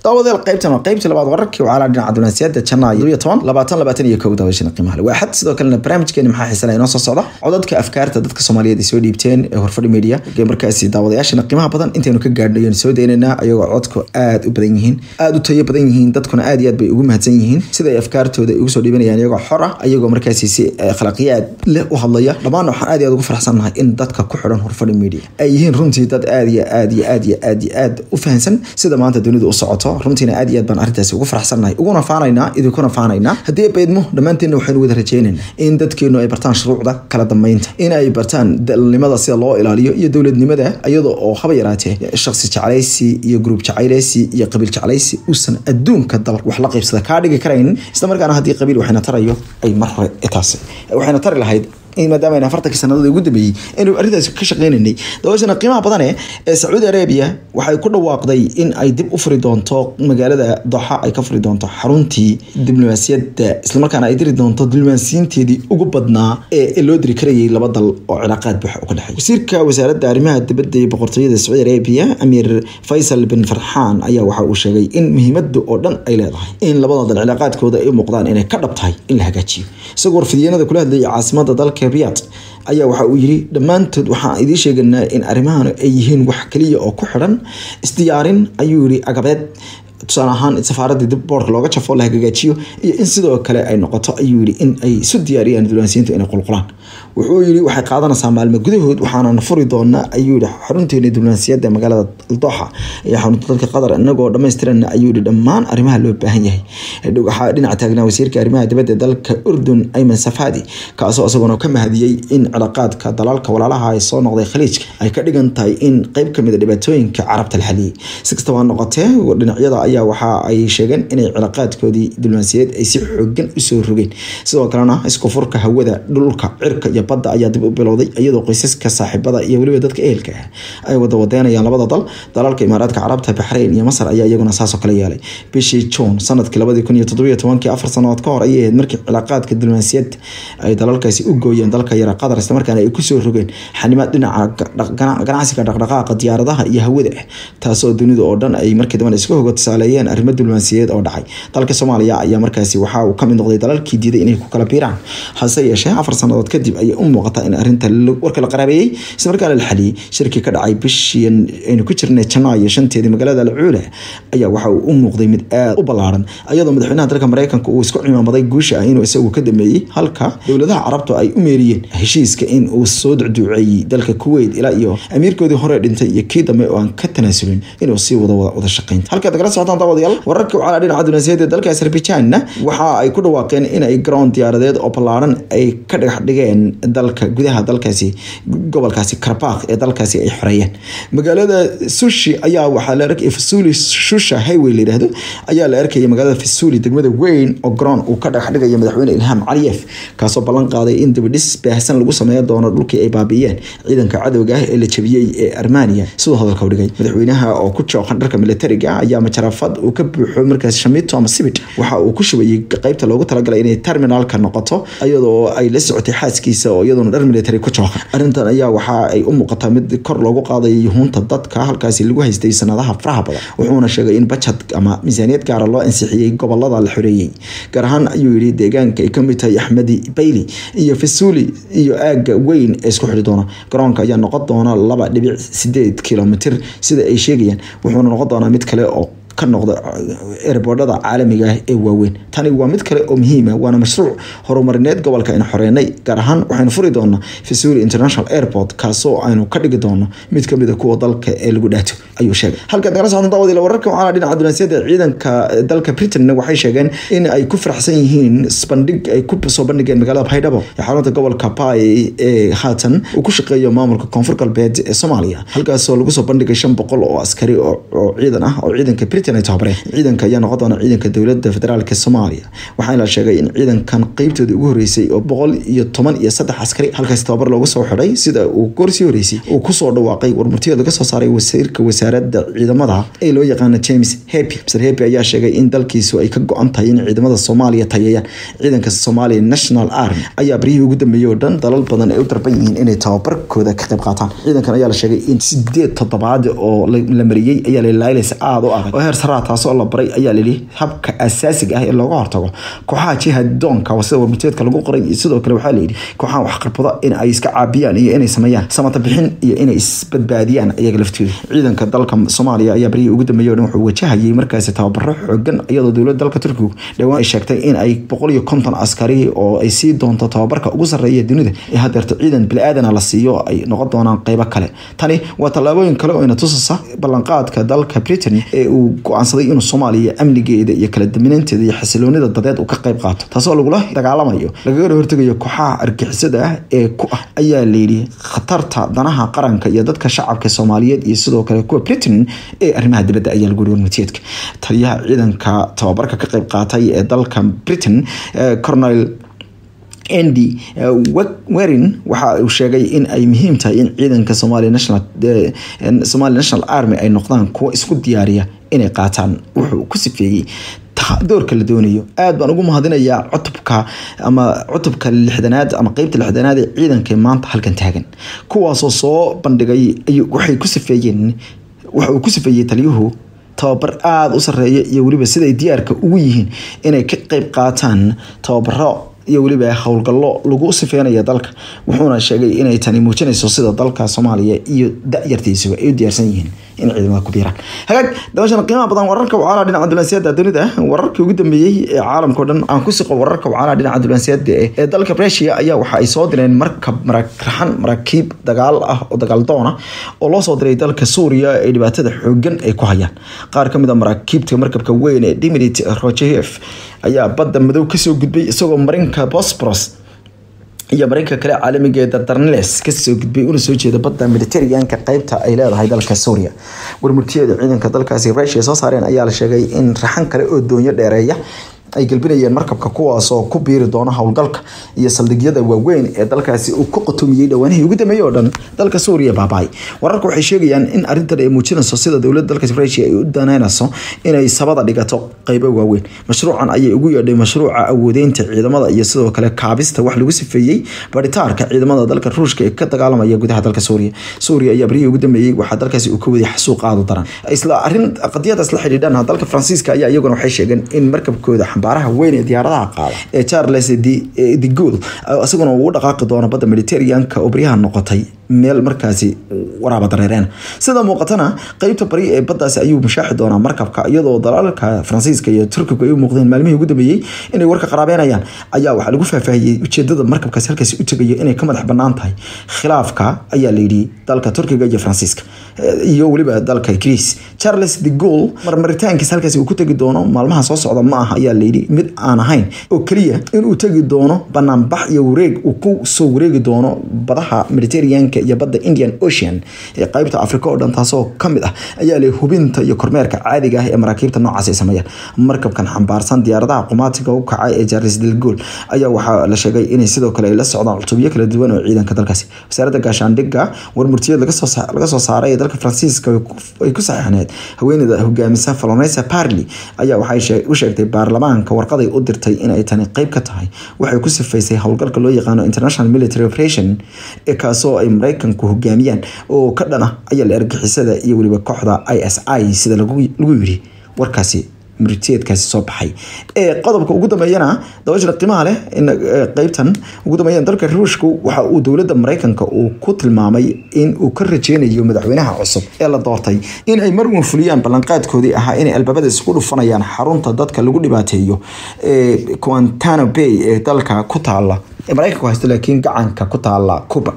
daawadayaal qaybtan waa qaybtii labaad wararkii wacaalaa dhinaca dunaasiyada janaa iyo toban labaatan labaatan iyo kow daawashana qiimaha le waaxad sidoo kalena barnaamijkeeni maxaa xiisanaya inoo soo socda codadka afkaarta dadka soomaaliyeed ay soo dhiibteen ee horfadhi media ee markaasi daawadayaashana qiimaha badan intaynu ka gaadhno ayaan soo daynaynaa ayagoo codku aad u badan yihiin aad u tayo badan yihiin dadkuna aad iyo aad bay ugu mahadsan yihiin sida ay afkaartooda ugu soo dhiibanayaan iyagoo xor ah ayagoo markaasi si akhlaaqiyaad leh u hadlaya dhammaanna waxaan aad iyo aad ugu faraxsannahay in dadka ku xidhan horfadhi media ay yihiin runtii dad aad iyo aad iyo aad iyo aad iyo aad u fahansan sida maanta dunidu u socoto runtiina aad iyo aad baan arrintaasi ugu faraxsannahay uguna faanaynaa idinkuna faanaynaa haddii baydmo dhammaanteenna waxaynu wada rajaynaynaa in dadkeenu ay bartaan shuruucda kala dambeynta in ay bartaan dalnimada sida loo ilaaliyo iyo dowladnimada iyadoo oo haba yaraatee shaksi jeclaysi iyo gruub jeclaysi iyo qabiil jeclaysi uusan adduunka dal wax la qaybsada kaa dhigi karaynin isla markaana haddii qabiil waxayna tarayo ay mar hore taas waxayna tari lahayd maadaama ayna afartankii sanadada ugu dambeeyey inuu arrintaas ka shaqeynaynay daawashana qiimaha badane ee sacuudi arabia waxay ku dhawaaqday in ay dib u furi doonto magaalada doxa ay ka furi doonto xaruntii diblomaasiyadda islamarkaana ay diri doonto diblomaasiyiinteedii ugu badnaa ee loo diri karayay laba dal oo cilaaqaad buuxa u ka dhexeey wasiirka wasaaradda arrimaha dibadda ee boqortooyada sacuudi arabia amiir faysal bin farxaan ayaa waxa uu sheegay in muhiimada oo dhan ay leedahay in labada dal cilaaqaadkooda ay u muuqdaan inay ka dhab tahay in la hagaajiyo isagoo warfidyenada kula hadlayay caasimada dalka riyad ayaa waxa uu yiri dhammaantood waxaan idiin sheeganaa in arrimahan ay yihiin wax kaliya oo ku xidhan isdiyaarin ayuu yiri agabeed tusaale ahaan safaaradii dib boorka looga jafo la hagaajiyo iyo in sidoo kale ay noqoto ayuu yiri in ay isu diyaariyaan diblomaasiyiintu inay qulqulaan wuxuu yiri waxay qaadanaysaa maalmo gudahood waxaanan furi doonaa ayuu yiri xarunteena diblomaasiyadda magaalada doxa iyo xarunta dalka qatar inagoo dhammaystirana ayuu yiri dhammaan arrimaha loo baahan yahay waxaa dhinaca taagnaa wasiirka arrimaha dibadda dalka urdun ayman safadi kaasoo isaguna ka mahadiyey in cilaaqaadka dalalka walaalaha ay soo noqday khaliijka ay ka dhigan tahay in qeyb kamid a dhibaatooyinka carabta la xaliyey si kastaba ha noqotee dhinacyada ayaa waxa ay sheegeen inay cilaaqaadkoodii diblomaasiyadeed ay si xoogan usoo rogeen sidoo kalena isku furka hawada dhulka cirka iyo badda ayaa dib u bilowday iyadoo qoysaska saaxiibada iyo weliba dadka ehelka ah ay wada wadeynayaan labada dal dalalka imaaraadka carabta baxrayn iyo masar ayaa iyaguna saasoo kale yeelay bishii juun sanadkii labadii kun iyo toddobiyo tobankii afar sanadood ka hor ayay ahayd markii cilaaqaadka diblomaasiyadda ay dalalkaasi u gooyeen dalka yara qatar islamarkaana ay kusoo rogeen xanimaad dhinaca ganacsiga dhaqdhaqaaqa diyaaradaha iyo hawada ah taasoo dunida oo dhan ay markii dambe iska hoga tusaaleeyeen arrimo diblomaasiyadeed oo dhacay dalka soomaaliya ayaa markaasi waxa uu kamid noqday dalalkii diiday inay ku kala biiraan hase yeeshee afar sanadood kadib ayay u muuqataa in arrinta warka la qaraabeeyey isla markaana la xaliyey shirkii ka dhacay bishii aynu ku jirnay janaayo shanteedii magaalada alcuula ayaa waxa uu u muuqday mid aad u ballaaran iyadoo madaxweynaha dalka mareykanka uu isku cimaamaday guusha ah inuu isagu ka dameeyey halka dowladaha carabtu ay u meeriyeen heshiiska in uu soo ducduuceeyey dalka kuwait ilaa iyo amiirkoodii hore dhintay iyo kii dambe oo aan ka tanaasulin inuu sii wado wada shaqeynta halkaad kala socotaan daawadayaal wararka wacala dhinaca dunaasiyada dalka azerbaijanna waxa ay ku dhawaaqeen in ay garoon diyaaradeed oo ballaaran ay ka dhagax dhigeen dalka gudaha dalkaasi gobolkaasi karbakh ee dalkaasi ay xoreeyeen magaalada sushi ayaa waxaa la arkay fasuli shusha highway la yidhaahdo ayaa la arkaya magaalada fasuli degmada weyn oo garoon uu ka dhagax dhigayo madaxweyne ilham caliyev kaasoo ballan qaaday in dibadhis baahsan lagu sameeyo doono dhulkii ay baabi'iyeen ciidanka cadowga ah ee la jabiyey ee armania siduu hadalka u dhigay madaxweynaha oo ku jooqan dharka militariga ayaa majarafad uu ka buuxo markaas shamito ama sibit waxa uu ku shubayay qeybta loogu talagalay inay terminalka noqoto iyadoo ay la socotay xaaskiisa oo iyaduna dhar military ku jooqan arrintan ayaa waxa ay u muuqataa mid kor loogu qaadayo yuhuunta dadka halkaasi lagu haystay sanadaha faraha badan wuxuuna sheegay in bajad ama miisaaniyad gaara loo ansixiyey gobolada la xoreeyey gaar ahaan ayuu yidhi deegaanka ay kamid tahay axmedi bayli iyo fasuli iyo aaga weyn ee isku xidhi doona garoonka ayaa noqon doona laba dhibic sideed kilomitr sida ay sheegayaan wuxuuna noqon doonaa mid kale oo ka noqda erbordhada caalamiga ah ee waaweyn tani waa mid kale oo muhiima waana mashruuc horumarineed gobolka aynu xoreynay gaar ahaan waxaynu furi doonaa fasuli international airport kaasoo aynu ka dhigi doono mid kamid a kuwa dalka ee lagu dhaato ayuu sheegay halkaad nagala socdan daawadiil wararka waxaana dhinaca dunaasiyada ciidanka dalka britain waxay sheegeen in ay ku faraxsan yihiin bandhig ay ku soo bandhigeen magaalada baydhabo ee xarunta gobolka bay ee haatan uu ku shaqeeyo maamulka koonfur galbeed ee soomaaliya halkaasoo lagu soo bandhigay shan boqol oo askari oo ciidan ah oo ciidanka britain ay tababareen ciidanka ayaa noqon doona ciidanka dowladda federaalk soomaaliya waxaana la sheegay in ciidankan qeybtoodii ugu horeysay oo boqol iyo toban iyo saddex askari halkaasi tababar loogu soo xidhay sida uu goorsii horeysay uu kusoo dhawaaqay warmurtiyood laga soo saaray wasiirka wasaaradda ciidamada ee loo yaqaano james hepi mr hepi ayaa sheegay in dalkiisu ay ka go-an tahay in ciidamada soomaaliya tayeeyaan ciidanka soomaaliya national army ayaa baryihii ugu dambeeyey oo dhan dalal badan ay u darban yihiin inay tababarkooda ka qayb qaataan ciidankan ayaa la sheegay in sideed toddobaad oo la mariyey ayaa la ilaalinaysa aada u adag oo heer saraa taasoo la baray ayaa layidhi habka asaasiga ah ee looga hortago kooxaha jihadoonka sida warmiteedka lagu qoray iyo sidoo kale waxaa layidhi kooxaha waxqarbada in ay iska caabiyaan iyo inay sameeyaan samata bixin iyo inay isbadbaadiyaan iyaga laftooda ciidanka dalka soomaaliya ayaa barihii ugu dambeeyay o dhan wuxuu wajahayay markaasi tababaro xoogan iyadoo dowladda dalka turkigu dhowaan ay sheegtay in ay boqol iyo konton askari oo ay sii doonto tababarka ugu sarreeya dunida ee hadeerto ciidan bili-aadana la siiyo ay noqon doonaan qeybo kale tani waa tallaabooyin kale oo ina tusasa ballanqaadka dalka britain ee uu go-aansaday inuu soomaaliya amnigeeda iyo kala daminaanteeda iyo xasiloonida dadeed uu ka qayb qaato taasoo lagula dagaalamayo lagagana hortegayo kooxaha argixisada ah ee ku ah ayaa layidhi khatarta danaha qaranka iyo dadka shacabka soomaaliyeed iyo sidoo kale kuwa britain ee arrimaha dibadda ayaa lagu yiri warmutiyeedka taliyaha ciidanka tababarka ka qayb qaatay ee dalka britain cornel andy werin waxa uu sheegay in ay muhiim tahay in ciidanka somalia national somalia national army ay noqdaan kuwo isku diyaariya inay qaataan wuxuu ku sifeeyey doorka la doonayo aad baan ugu mahadinayaa cutubka ama cutubka lixdanaad ama qeybta lixdanaad ee ciidanka maanta halkan taagan kuwaasoo soo bandhigay waxay ku sifeeyeen waxa uu ku sifeeyey taliyuhu tababar aada u sareeya iyo weliba siday diyaarka ugu yihiin inay ka qeyb qaataan tababaro iyo weliba howlgallo lagu sifeynaya dalka wuxuuna sheegay inay tani muujinayso sida dalka soomaaliya iyo da-yartiisuba ay u diyaarsan yihiin in ciidamada ku biiraan hagaag dabashan qiimaha badan wararka wacaalaa dhinaca dulansiyaada dunida wararkii ugu dambeeyey ee caalamkao dhan aan ku siqo wararka wacaalaa dhinaca dulansiyaada ee dalka rusia ayaa waxa ay soo direen markab raxan maraakiib dagaal ah oo dagaal doona oo loo soo diray dalka suuriya ee dhibaatada xoogan ay ku hayaan qaar ka mid a maraakiibta markabka weyn ee dimitrit rojev ayaa badda madow kasoo gudbay isagoo marinka bosboros iyo marinka kale caalamiga ee dardarneles kasoo gudbay una soo jeeda badda militariganka qeybta ay leedahay dalka suuriya warmurtiyada ciidanka dalkaasi rusia soo saareen ayaa la sheegay in raxan kale oo doonyo dheereeya ay galbinayeen markabka kuwaasoo ku biiri doona howlgalka iyo saldhigyada waaweyn ee dalkaasi uu ku qotomiyey dhowaanihii ugu dambeeyey oo dhan dalka suuriya baabaay wararka waxay sheegayaan in arrintan ay muujinayso sida dowladda dalkaasi rusia ay u danaynayso inay sabada dhigato qeybo waaweyn mashruucan ayay ugu yeedhay mashruuca awoodeynta ciidamada iyo sidoo kale kaabista wax lagu sifeeyey baritaarka ciidamada dalka ruushka ee ka dagaalamaya gudaha dalka suuriya suuriya ayaa barihii ugu dambeeyey waxaa dalkaasi uu ka waday xasuuq aada u daran isla arrin qadiyadaas la xidhiidhan dalka faransiiska ayaa iyaguna waxay sheegeen in markabkooda baaraha weyn ee diyaaradaha qaada ee charles de Gaulle isaguna uu u dhaqaaqi doono badda mediterraneanka oo baryaha noqotay meel markaasi waraaba dareereen sida muuqatana qeybta bari ee baddaasi ayuu mashaaxi doonaa markabka iyadoo dalalka faransiiska iyo turkigu ay u muuqdeen maalmihii ugu dambeeyey inay warka qaraabeynayaan ayaa waxaa lagu faahfaahiyey ujeedada markabkaasi halkaasi u tegayo inay ka madax banaan tahay khilaafka ayaa layidhi dalka turkiga iyo faransiiska iyo weliba dalka greece charles de Gaulle marmaritaankiisa halkaasi uu ku tegi doono maalmaha soo socda ma aha ayaa layidhi mid aan ahayn oo keliya inuu tegi doono banaanbax iyo wareeg uu ku soo wareegi doono badaha mediterraneanka iyo badda indian ocean ee qeybta africa oo dhan taasoo kamid ah ayaa leh hubinta iyo kormeerka caadiga ah ee maraakiibta noocaas ay sameeyaan markabkan xambaarsan diyaaradaha qumaatiga u kacay ee charles de Gaulle ayaa waxaa la sheegay inay sidoo kale ay la socdaan cutubyo kala duwan oo ciidanka dalkaasi wasaaradda gaashaandhigga warmurtiyeed laga soo saaray ee dalka faransiiska ay ku saxiixneed haweeneyda hogaamisa falonesa parly ayaa waxay u sheegtay baarlamaanka warqaday u dirtay inay tani qeyb ka tahay waxay ku sifaysay howlgalka loo yaqaano international military operation ee kaasoo ay mareykanku hogaamiyaan oo ka dhan ah ayaa la argixisada iyo weliba kooxda i s i sida lagu yiri warkaasi muriteedkaasi soo baxay ee qodobka ugu dambeeyana dabashana qiimaha leh qeybtan ugu dambeeyana dalka ruushku waxa uu dowladda mareykanka uu ku tilmaamay in uu ka rajeynayo madaxweynaha cusub ee la doortay in ay mar uun fuliyaan ballanqaadkoodii ahaa inay albaabada isku dhufanayaan xarunta dadka lagu dhibaateeyo ee quantano bay ee dalka ku taala ee mareykanku haysto laakiin gacanka ku taala cuba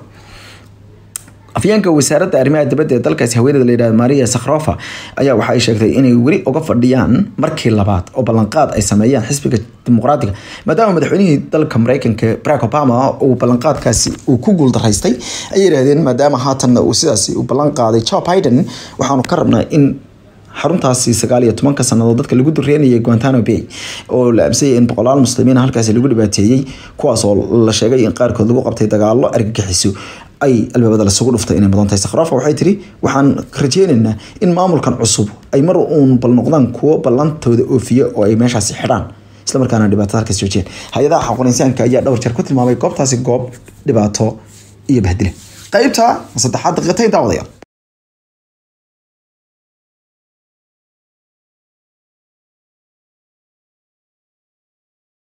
afyeenka wasaaradda arrimaha dibadda ee dalkaasi haweeneyda layidhahda maria sakhrofa ayaa waxa ay sheegtay inay weli uga fadhiyaan markii labaad oo ballanqaad ay sameeyaan xisbiga dimuqraatiga maadaama madaxweynihii dalka mareykanka barack obama uu ballanqaadkaasi uu ku guuldaraystay ayay yidhahdeen maadaama haatanna uu sidaasi u ballan qaaday joe biden waxaanu ka rabnaa in xaruntaasi sagaal iyo tobanka sanadood dadka lagu dureynayay guantano bay oo la aamsayay in boqolaal muslimiin halkaasi lagu dhibaateeyey kuwaas oo la sheegay in qaarkood lagu qabtay dagaalo argagixiso ay albaabada lasugu dhuftay inay mudan tahay sakhrafa waxay tiri waxaan rajeynaynaa in maamulkan cusub ay mar uun bal noqdaan kuwo ballantooda oofiya oo ay meeshaasi xidhaan islamarkaana dhibaatada halkaas joojiyeen hay-adaha xaqul insaanka ayaa dhowr jeer ku tilmaamay goobtaasi goob dhibaato iyo bahdile qaybta saddexaad daqiiqatayn daawadayaal